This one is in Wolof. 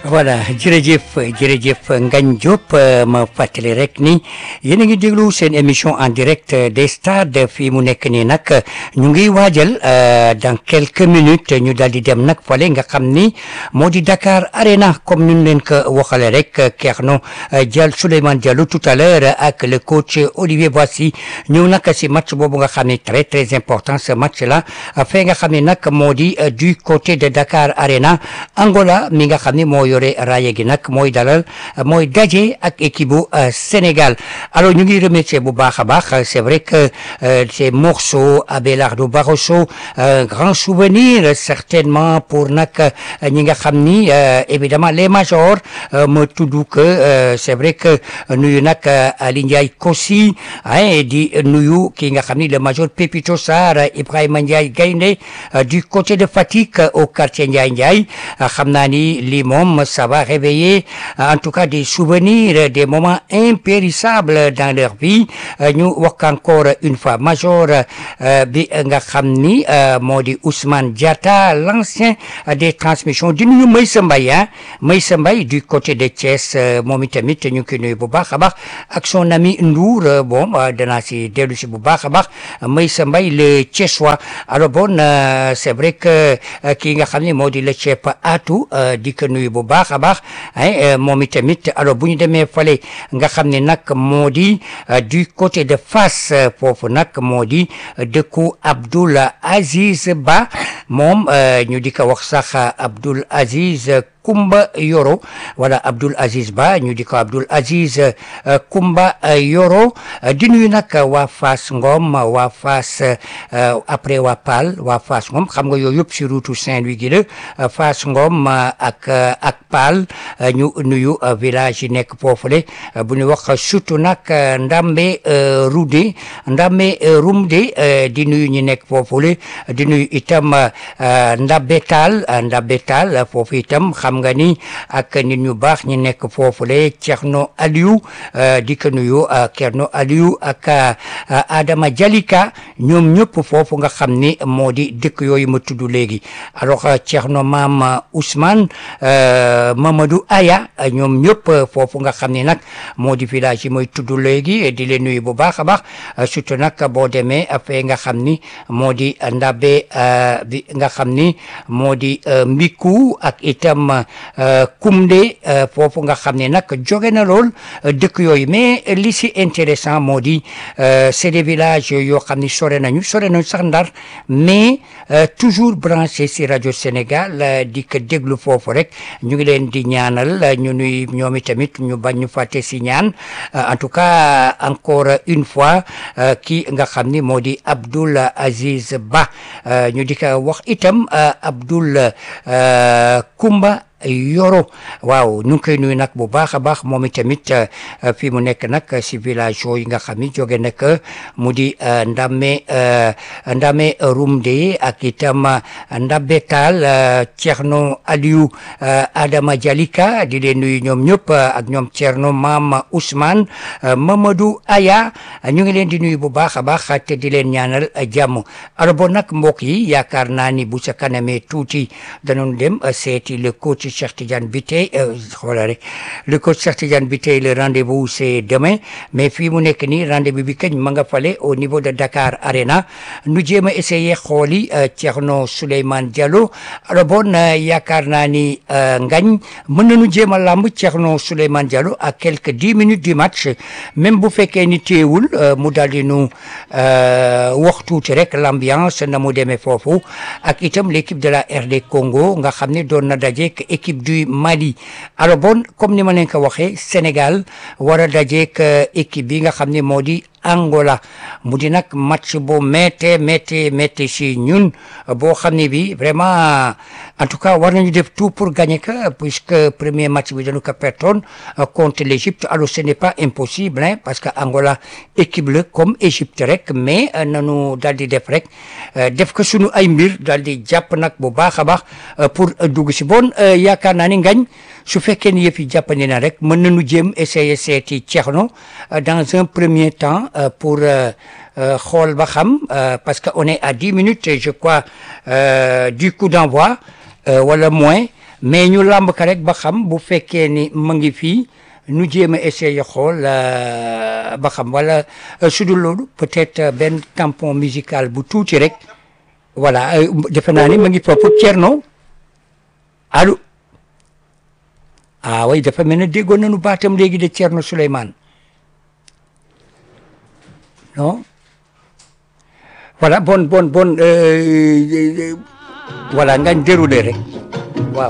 voilà jërëjëf jërëjëf Ngagne Diop ma fàttali rek ni yéen a ngi déglu seen émission en direct des stades fii mu nekk nii nag ñu ngi waajal dans quelques minutes ñu daal di dem nag fale nga xam ni moo di Dakar Arena comme ni ñu leen ko waxale rek Thierno Diallo Souleymane Diallo tout à l'heure ak le coach Olivier Boissy ñëw nag si match boobu nga xam ni très très important ce match là fee nga xam ni nag moo di du côté de Dakar Arena Angola mi nga xam ni moo yore raaya gi nag mooy dalal mooy daje ak équipe bu Sénégal alors ñu ngi remercier bu baax a baax c'est vrai que ces morceaux Abelardo Barroso grand souvenir certainement pour nag ñi nga xam ni évidemment les majors ma tudd que c'est vrai que nuyu nag Ali Ndiaye Kossi di nuyu ki nga xam ni le major Pépito Sarr Ibrahima Ndiaye Gaynde du côté de Fatick au quartier Ndiaye Ndiaye xam naa ni lii moom ça va réveiller en tout cas des souvenirs des moments impérissables dans leur vie ñu wax encore une fois major bi nga xam ni moo di Ousmane Diatta l'ancien des transmissions di nuyu Maysa Mbaye ah Maysa Mbaye du côté de Thiès moom itamit ñu ngi koy nuyu bu baax a baax ak son ami Ndour bon danaa si dellu si bu baax a baax Maysa Mbaye le Thiessois alors bon c'est vrai que kii nga xam ni moo di le chef Atou di ko nuyu bu baax a baax moom itamit alors bu ñu demee fale nga xam ne nag moo di du côté de Fass foofu nag moo di dëkku Abdoul Aziz Ba moom ñu di ko wax sax Abdoul Aziz Kumba Yoro wala Abdoul Aziz Ba ñu di ko Abdoul Aziz Kumba Yoro di nuyu nag waa Fass Ngom waa Fass après waa Paal waa Fass Ngom xam nga yooyu yëpp si route Saint-Louis gi la Fass Ngom ak ak Paal ñu nuyu village yi nekk foofule bu ñu wax surtout nag Ndambe Roudé Ndambe Rumde di nuyu ñi nekk foofule di nuyu itam Ndabe Taal Ndabe Taal foofu itam xam nga ni ak nit ñu baax ñi nekk foofule Thierno Aliou di ko nuyu Thierno Aliou ak Adama Jalika ñoom ñëpp foofu nga xam ni moo di dëkk yooyu ma tudd léegi alors Thierno Maam Ousmane Mamadou Aya ñoom ñëpp foofu nga xam ni nag moo di village yi mooy tudd léegi di leen nuyu bu baax a baax surtout nag boo demee fee nga xam ni moo di Ndabe bi nga xam ni moo di Mbiku ak itam Kumde foofu nga xam ne nag jóge na lool dëkk yooyu mais li si intéressant moo di c'est des villages yoo xam ni sore nañu sore nañu sax Ndar mais toujours branché si rajo Sénégal di ko déglu foofu rek ñu ngi leen di ñaanal ñu nuy ñoom itamit ñu bañ ñu fàtte si ñaan en tout cas encore une fois kii nga xam ni moo di Abdoul Aziz Ba ñu di ko wax itam Abdoul Kumba Yoro waaw ñu ngi koy nuyu nag bu baax a baax moom itamit fii mu nekk nag si village yi nga xam ni jóge nag mu di Ndame Ndame Rumde ak itam Ndabe Taal Thierno Aliou Adama Jalika di leen nuyu ñoom ñëpp ak ñoom Thierno Maam Ousmane Mamadou Aya ñu ngi leen di nuyu bu baax a baax te di leen ñaanal jàmm alors bon nag mbokk yi yaakaar naa ni bu sa kanamee tuuti danoon dem seeti le coach Cheikh Tidiane Biteye xoolal rek le coach Cheikh Tidiane Biteye le rendez-vous c'est demain mais fii mu nekk nii rendez-vous bi kañ ma nga fale au niveau de Dakar Arena nu jéem a essayer xooli Thierno Souleymane Diallo alors bon yaakaar naa ni ngañ mën nañu jéem a làmb Thierno Souleymane Diallo à quelques dix minutes du match même bu fekkee ni téewul mu daal di nu wax tuuti rek l'ambiance na mu demee foofu ak itam l'équipe de la RD Congo nga xam ne doon na dajeek équipe du Mali alors bon comme ni ma leen ko waxee Sénégal war a dajeek équipe bi nga xam ne moo di Angola mu di nag match bu méttee méttee méttee si ñun boo xam ne bi vraiment en tout cas war nañu def tout pour gagner que puisque premier match bi dañu ko pertoon contre l'Égypte alors ce n'est pas impossible hein parce que Angola équipe la comme Égypte rek mais nanu daal di def rek def ko sunu ay mbir daal di jàpp nag bu baax a baax pour dugg si bon yaakaar naa ni ngañ su fekkee ni yëf yi jàppandi na rek mën nañu jéem essayer seeti Thierno dans un premier temps pour xool ba xam parce que on est à dix minutes je crois du coup d'envoi wala moins mais ñu làmb ka rek ba xam bu fekkee ni ma ngi fii nu jéem a essayer xool ba xam wala su dul loolu peut-être benn tampon musical bu tuuti rek voilà defe naa ni ma ngi foofu Thierno allo ah oui dafa mel ne déggoon nañu baatam léegi de Thierno Souleymane non voilà bon bon bon voilà ngañ déroulé rek